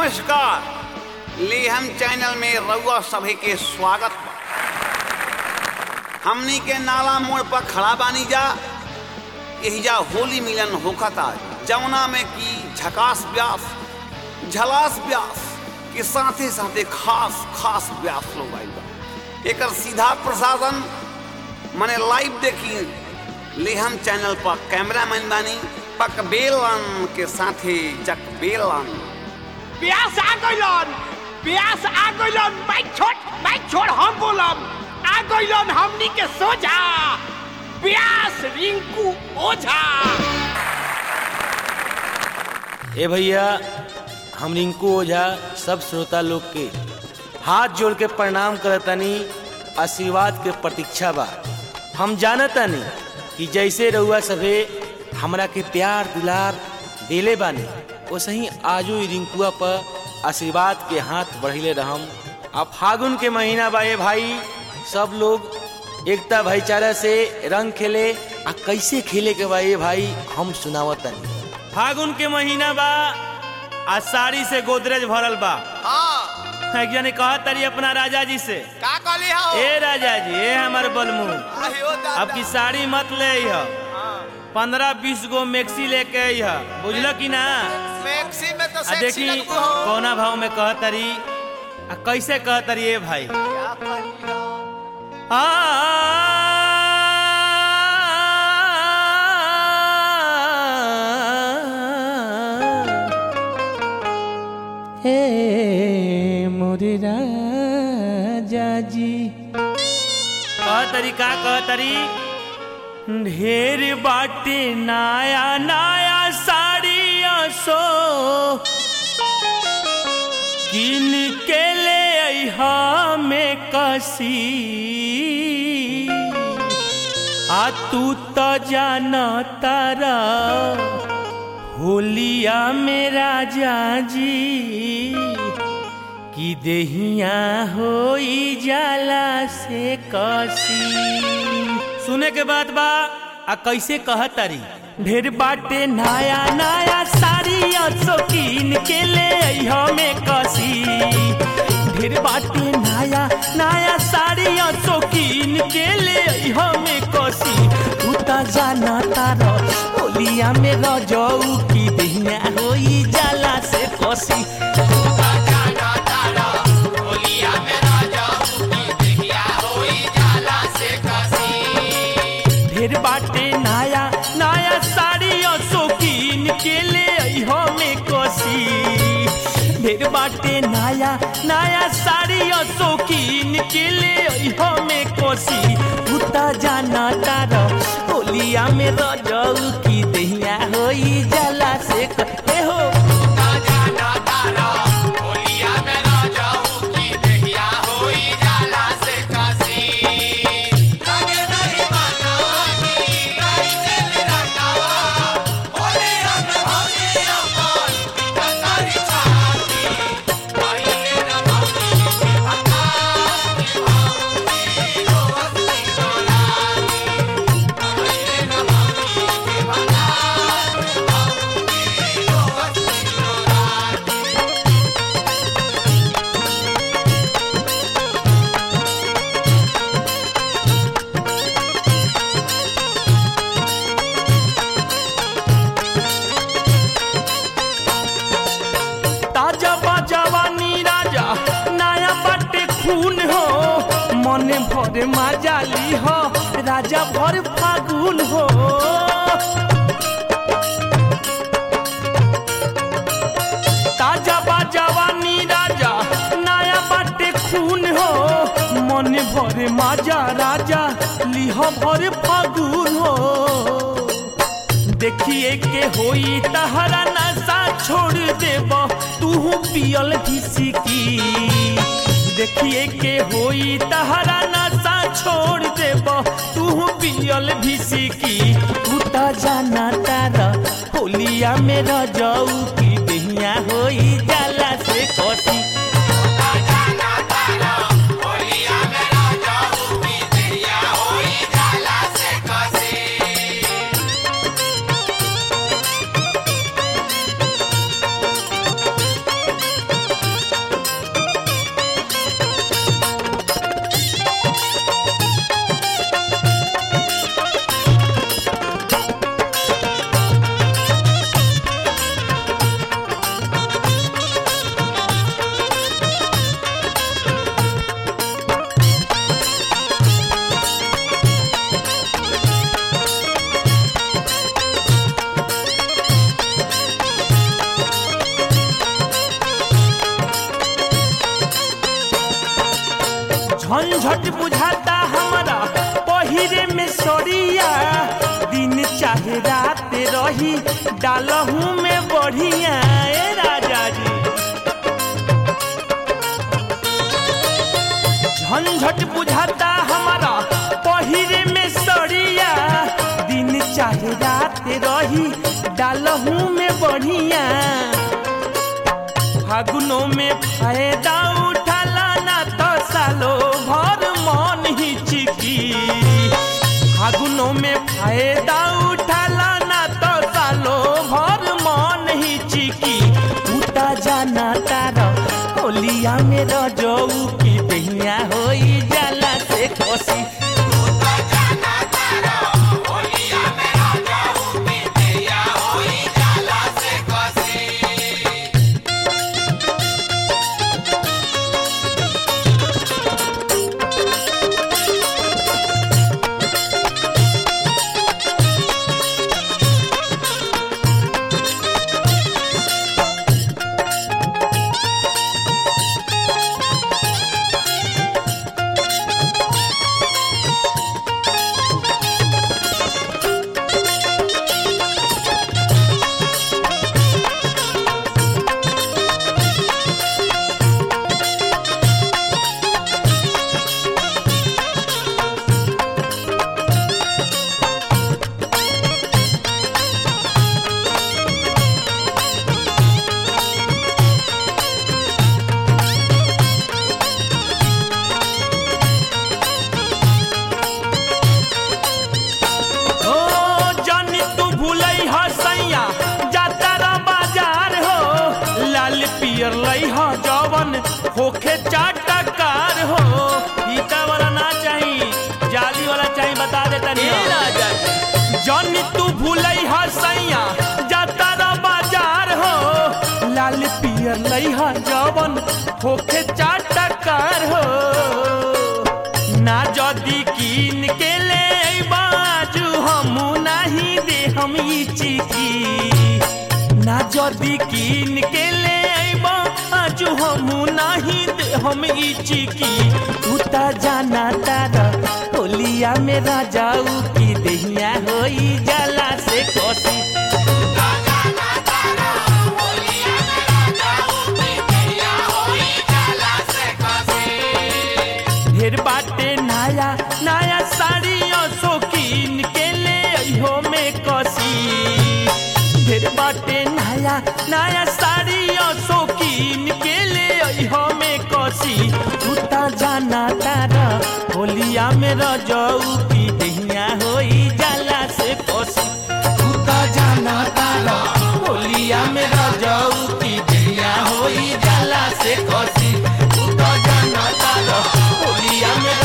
नमस्कार लेहम चैनल में रउआ सभी के स्वागत बा हमनी के नाला मोड़ पर खड़ा बानी जा एहिजा होली मिलन होखता जमुना में की झकास व्यास झलास व्यास के साथे साथे खास खास व्यास लोग आइल बा एकर सीधा प्रसारण मने लाइव देखी लेहम चैनल पर कैमरामैन बानी पकबेलन के साथे जकबेलन प्यास आ गइलन प्यास आ गइलन बाइक छोड़ बाइक छोड़ हम बोलब आ गइलन हमनी के सोझा प्यास रिंकू ओझा ए भैया हम रिंकू ओझा सब श्रोता लोग के हाथ जोड़ के प्रणाम करतनी आशीर्वाद के प्रतीक्षा बा हम जानतानी कि जैसे रउआ सभे हमरा के प्यार दुलार देले बानी वैसे ही आजू ई रिंकुआ पर आशीर्वाद के हाथ बढ़ले रहम अब फागुन के महीना बा ए भाई सब लोग एकता भाईचारा से रंग खेले आ कैसे खेले के बा ए भाई हम सुनावतनी फागुन के महीना बा आ साड़ी से गोदरेज भरल बा हां एक जने कहा तारी अपना राजा जी से का कहली हो ए राजा जी ए हमर बलमू आहियो दादा अब की साड़ी मत ले ह पंद्रह बीस गो मैक्सी लेके अइह बुझल कि ना मैक्सी में तो आ देखी कौना भाव में कह तारी आ कैसे कह तारी ए भाई आ हे मोरे राजा जी कह तरी का कह तरी ढेर बाटे नया नया साड़ी सो किन के ले अइहा में कसी आ तू तो जाना तारा होलिया में राजा जी कि देहिया होई जाला से कसी सुने के बाद बा आ कैसे कहतारी ढेर बाटे नया नया साड़ी शौकीन के ले अइहो में कसी ढेर बाटे नया नया साड़ी शौकीन के ले अइहो में कसी तू त जाना तारा होलिया में रजऊ की देहिया होई जाला से कसी ढेर बाटे नया नया साड़ी शौकीन के ले अइहो में कोसी ढेर बाटे नया नया साड़ी शौकीन के ले अइहो में कोसी उता जाना तार होलिया में रजऊ की दहिया होई जाला से कहे हो ताजा बाजावानी राजा नया बाटे खून हो मन भर माजाली हो राजा भर फागुन हो ताजा बाजावानी राजा नया बाटे खून हो मन भर माजा राजा लिह भर फागुन हो देखिए के होई तहरा नशा छोड़ देब तू पियल की देखिए के होई तहरा नशा छोड़ देब तू पियल की तू त जाना तारा होलिया में रजऊ की दहिया होई जाला से कसी झंझट बुझाता हमारा पहिरे में सरिया दिन चाहे रात रही डालहू में बढ़िया ए राजा जी झंझट बुझाता हमारा पहिरे में सड़िया दिन चाहे रात रही डालहू में बढ़िया फागुनों में फायदा उठाला ना तो सालो भर मन ही चिकी फागुनों में फायदा उठाला ना तो सालो भर मन ही चिकी उता जाना तारा होलिया में रजऊ की दहिया होई जाला से खुशी ओ जानी तू भूलई ह सैया जातारा बाजार हो लाल पियर लई ह जवन होखे चाटकार हो फीता वाला ना चाही जाली वाला चाही बता दे तनी राजा जानी तू भूलई ह सैया जातारा बाजार हो लाल पियर लई ह जवन होखे चाटकार हो ना जदी कीन के ले बाजू हम नहीं दे हम ई चिकी ना जदी कीन के ले बाजू हम नहीं दे हम ई चिकी उता जाना तारा होलिया में राजाऊ की दहिया होई जाला से कोसी ढेर बाटे नया नया साड़ियों शौकीन के ले अइहो में कसी ढेर बाटे नया नया साड़ियों शौकीन के ले अइहो में कसी उता जाना तारा होलिया में रजऊ की दहिया होई जाला से कसी उता जाना तारा होलिया में रजऊ की दहिया होई जाला से कसी उता जाना तारा होलिया में